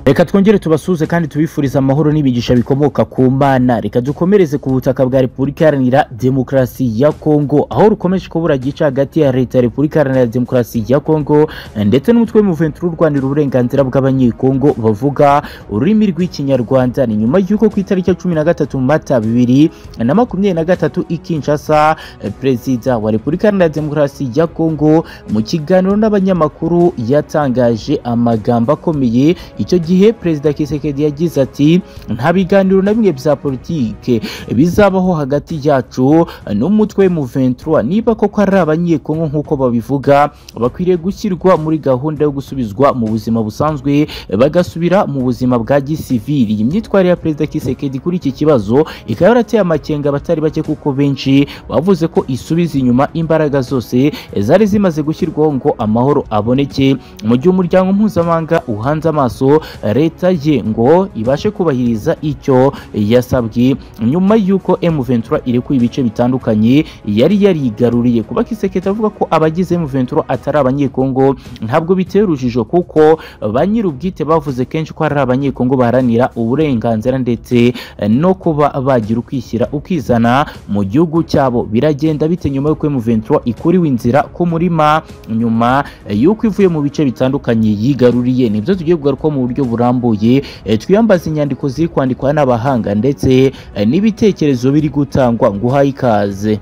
reka twongere tubasuhuze kandi tubifurize amahoro n'imigisha bikomoka ku mana reka dukomereze ku butaka bwa repubulika iharanira demokarasi ya kongo aho rukomeje kubura gica hagati ya leta ya repubulika iharanira demokarasi ya kongo ndetse n'umutwe w'umuventi urwanira uburenganzira bw'abanyekongo bavuga ururimi rw'ikinyarwanda ni nyuma y'uko ku itariki ya cumi na gatatu mata bibiri na makumyabiri na gatatu i kinshasa eh, perezida wa repubulika iharanira demokarasi ya kongo mu kiganiro n'abanyamakuru yatangaje amagambo akomeye icyo gihe perezida kisekedi yagize ati nta biganiro na bimwe bya politike bizabaho hagati yacu n'umutwe mu 23 niba koko ari abanyekongo nk'uko babivuga bakwiriye gushyirwa muri gahunda yo gusubizwa mu buzima busanzwe bagasubira mu buzima bwa gisivili iyi myitwarire ya perezida kisekedi kuri iki kibazo ikaba yarateye amakenga abatari bake kuko benshi bavuze ko isubiza inyuma imbaraga zose zari zimaze gushyirwaho ngo amahoro aboneke mu gihe umuryango mpuzamahanga uhanze amaso leta ye ngo ibashe kubahiriza icyo yasabwe nyuma y'uko M23 irekuye ibice bitandukanye yari yarigaruriye kuba Kisekedi avuga ko abagize M23 atari abanyekongo ntabwo biteye urujijo kuko ba nyir'ubwite bavuze kenshi ko ari abanyekongo baharanira uburenganzira ndetse no kuba bagira ukwishyira ukizana mu gihugu cyabo biragenda bite nyuma y'uko M23 ikuriwe inzira ku murima nyuma y'uko ivuye mu bice bitandukanye yigaruriye nibyo tugiye kugarukaho mu buryo burambuye eh, twiyambaza inyandiko ziri kwandikwa n'abahanga ndetse eh, n'ibitekerezo biri gutangwa ngo uhaye ikaze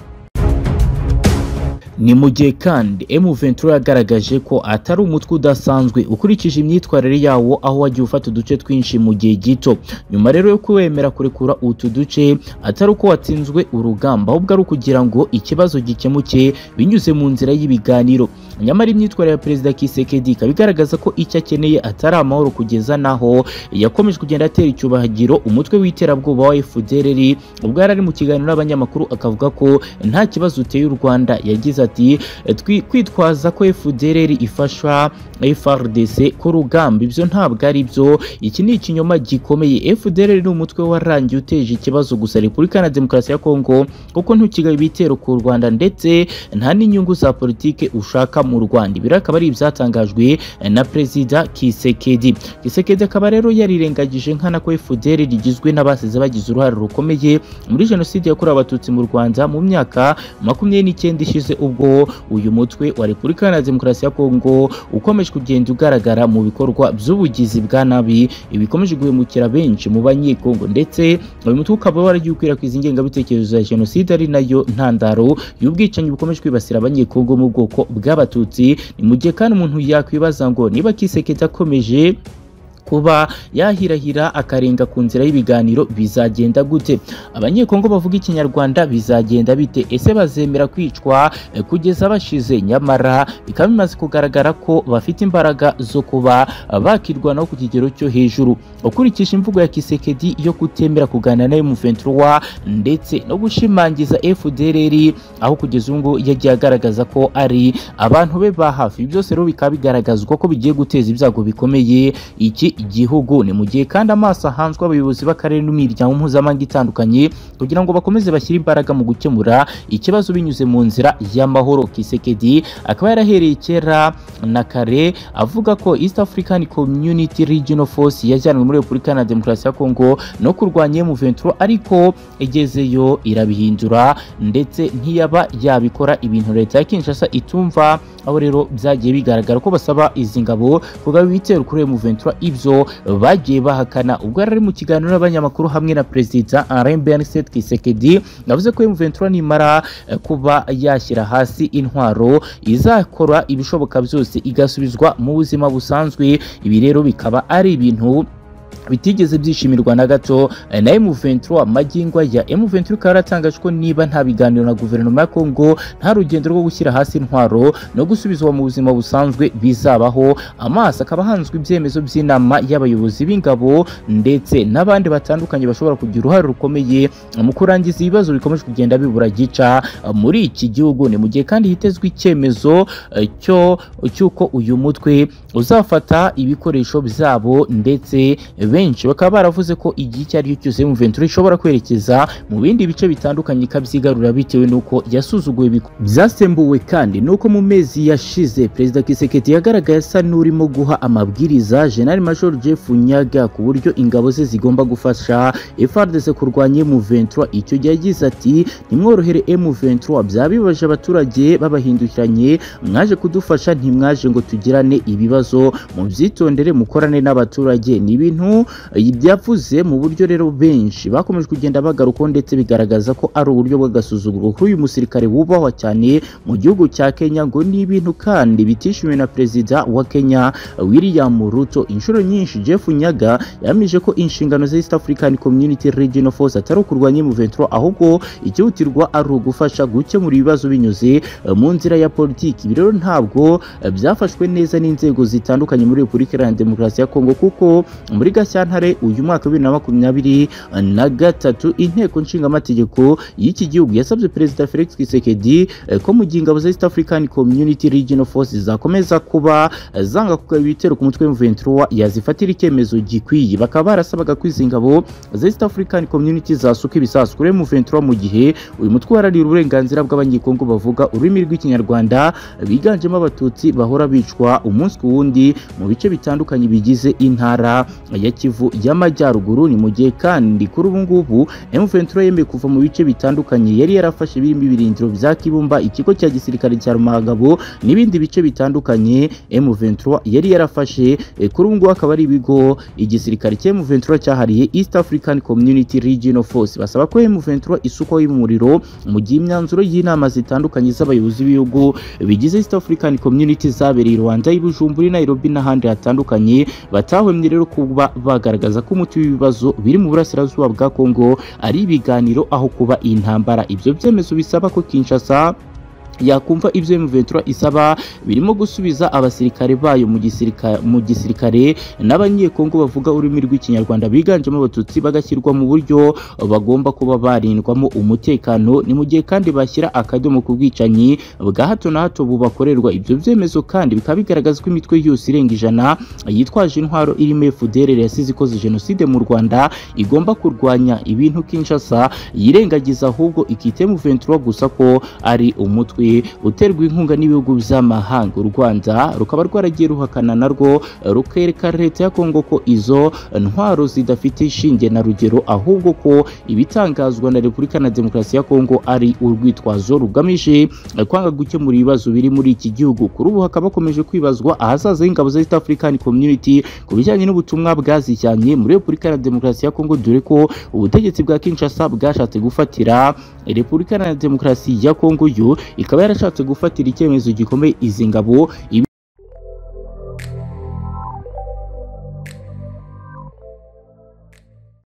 ni mu gihe kandi M23 yagaragaje ko atari umutwe udasanzwe ukurikije imyitwarire yawo aho wagiye ufata uduce twinshi mu gihe gito nyuma rero yo kuwemera kurekura utu duce atari uko watsinzwe urugamba ahubwo ari ukugira ngo ikibazo gikemuke binyuze mu nzira y'ibiganiro nyamara imyitwarire ya perezida Kisekedi ikaba igaragaza ko icyo akeneye atari amahoro kugeza naho yakomeje kugenda atera icyubahagiro umutwe w'iterabwoba wa FDLR ubwo yari ari mu kiganiro n'abanyamakuru akavuga ko nta kibazo uteye u Rwanda yagize ati "Twi- kwitwaza ko FDLR ifasha FRDC ku rugamba ibyo ntabwo ari byo iki ni ikinyoma gikomeye FDLR ni umutwe warangiye uteje ikibazo gusa Repubulika na Demokarasi ya Kongo kuko ntukigaye ibitero ku Rwanda ndetse nta n'inyungu za politike ushaka mu Rwanda ibi rero akaba ari ibyatangajwe na perezida Kisekedi Kisekedi akaba rero yarirengagije nkana ko FDLR rigizwe n'abasize bagize uruhare rukomeye muri jenoside yakorewe abatutsi mu Rwanda mu myaka makumyabiri n'icyenda ishize ubwo uyu mutwe wa Repubulika Iharanira Demokarasi ya Kongo ukomeje kugenda ugaragara mu bikorwa by'ubugizi bwa nabi ibikomeje guhemukira benshi mu banyekongo ndetse uyu mutwe ukaba waragiye ukwirakwiza ingengabitekerezo ya jenoside ari nayo ntandaro y'ubwicanyi bukomeje kwibasira abanyekongo mu bwoko bw'abatutsi ni mu gihe kandi umuntu yakwibaza ngo niba kiseketa akomeje kuba yahirahira akarenga ku nzira y'ibiganiro bizagenda gute abanyekongo bavuga ikinyarwanda bizagenda bite ese bazemera kwicwa eh, kugeza bashize nyamara bikaba bimaze kugaragara ko bafite imbaraga zo kuba ah, bakirwanaho ku kigero cyo hejuru ukurikije imvugo ya kisekedi yo kutemera kuganira nayo mu 23 ndetse no gushimangiza fdrr aho kugeza ubu ngubu yagiye agaragaza ko ari abantu be ba hafi Ibi byose rero bikaba bigaragazwa ko bigiye guteza ibyago bikomeye iki gihugu ni mu gihe kandi amaso ahanzwe abayobozi b'akarere n'imiryango mpuzamahanga itandukanye kugira ngo bakomeze bashyire imbaraga mu gukemura ikibazo binyuze mu nzira y'amahoro kisekedi akaba yarahereye kera na kare avuga ko east african community regional force yajyanwe muri repubulika na demokarasi ya kongo no kurwanya mu 23 ariko egezeyo irabihindura ndetse ntiyaba yabikora ibintu leta ya kinshasa itumva aho rero byagiye bigaragara ko basaba izi ngabo kugaba ibitero kuri mu 23 ibyo bagiye bahakana ubwo yari ari mu kiganiro n'abanyamakuru hamwe na perezida Alain Berset Kisekedi yavuze ko mu 23 nimara eh, kuba yashyira hasi intwaro izakora ibishoboka byose igasubizwa mu buzima busanzwe ibi rero bikaba ari ibintu bitigeze byishimirwa na gato eh, na M23 amagingwa ya M23 ikaba yaratangaje ko niba nta biganiro na guverinoma ya Kongo nta rugendo rwo gushyira hasi intwaro no gusubizwa mu buzima busanzwe bizabaho amaso akaba ahanzwe ibyemezo by'inama y'abayobozi b'ingabo ndetse n'abandi batandukanye bashobora kugira uruhare rukomeye mu kurangiza ibibazo bikomeje kugenda bibura gica eh, muri iki gihugu ni mu gihe kandi hitezwe icyemezo eh, cyo cy'uko uyu mutwe uzafata ibikoresho byabo ndetse benshi bakaba baravuze ko igihe icyo ari cyo cyose mu Ventura ishobora kwerekeza mu bindi bice bitandukanye ikabyigarura bitewe n'uko yasuzuguye ibikorwa byasembuwe kandi nuko mu mezi yashize perezida Kisekedi yagaragaye asa n'urimo guha amabwiriza General Major Jeff Nyaga ku buryo ingabo ze zigomba gufasha FARDC kurwanya M23 icyo gihe yagize ati ntimworohere M23 byabibaje abaturage babahindukiranye mwaje kudufasha ntimwaje ngo tugirane ibibazo mubyitondere mukorane n'abaturage ni ibintu byavuze mu buryo rero benshi bakomeje kugenda bagarukaho ndetse bigaragaza ko ari uburyo bw'agasuzuguro kuri uyu musirikare wubahwa cyane mu gihugu cya Kenya ngo ni ibintu kandi bitishimiwe na perezida wa Kenya William Ruto inshuro nyinshi Jeff Nyaga yahamije ko inshingano za East African Community Regional Force atari ukurwanya M23 ahubwo icyihutirwa ari ugufasha gukemura ibibazo binyuze eh, mu nzira ya politiki ibi rero ntabwo eh, byafashwe neza n'inzego zitandukanye muri Repubulika Iharanira Demokarasi ya Kongo kuko muri Gashyantare uyu mwaka wa bibiri na makumyabiri na gatatu inteko nshingamategeko y'iki gihugu yasabye perezida Felix Tshisekedi eh, ko mu gihe ingabo za East African Community Regional Force zakomeza kuba eh, zanga kugaba ibitero ku mutwe M23 yazifatira icyemezo gikwiye bakaba barasabaga ko izi ngabo za East African Community zasuka ibisasu kuri M23 mu gihe uyu mutwe uharanira uburenganzira bw'abanyekongo bavuga ururimi rw'ikinyarwanda biganjemo abatutsi bahora bicwa umunsi ku wundi mu bice bitandukanye bigize intara ya Kivu y'Amajyaruguru ni mu gihe kandi kuri ubu ngubu M23 yemeye kuva mu bice bitandukanye yari yarafashe birimo ibirindiro bya Kibumba ikigo cya gisirikare cya Rumahagabo n'ibindi bice bitandukanye M23 yari yarafashe eh, kuri ubu ngubu akaba ari ibigo igisirikare cya M23 cyahariye East African Community Regional Force basaba ko M23 isukwaho y'umuriro mu gihe imyanzuro y'inama zitandukanye z'abayobozi b'ibihugu bigize East African Community zabereye i Rwanda, i Bujumbura, i Nairobi n'ahandi hatandukanye batahwemye rero kuba bagaragaza ko umuti w'ibibazo biri mu burasirazuba bwa Kongo ari ibiganiro aho kuba intambara ibyo byemezo bisaba ko Kinshasa yakumva ibyo M23 isaba birimo gusubiza abasirikare bayo mu gisirikare mu gisirikare n'abanyekongo bavuga ururimi rw'ikinyarwanda biganjemo abatutsi bagashyirwa mu buryo bagomba kuba barindwamo umutekano ni mu gihe kandi bashyira akadomo ku bwicanyi bwa hato na hato bubakorerwa ibyo byemezo kandi bikaba bigaragaza ko imitwe yose irenga ijana yitwaje intwaro irimo FDR yasize ikoze jenoside mu Rwanda igomba kurwanya ibintu Kinshasa yirengagiza ahubwo ikite M23 gusa ko ari umutwe uterwa inkunga n'ibihugu by'amahanga u Rwanda rukaba rwaragiye ruhakana narwo rukereka leta ya Kongo ko izo ntwaro zidafite ishinge na rugero ahubwo ko ibitangazwa na Repubulika na Demokarasi ya Kongo ari urwitwazo rugamije kwanga gukemura ibibazo biri muri iki gihugu kuri ubu hakaba hakomeje kwibazwa ahazaza h'ingabo za East African Community ku bijyanye n'ubutumwa bwazijyanye muri Repubulika na Demokarasi ya Kongo dore ko ubutegetsi bwa Kinshasa bwashatse gufatira Repubulika na Demokarasi ya Kongo yo ikaba yarashatse gufatira icyemezo gikomeye izi ngabo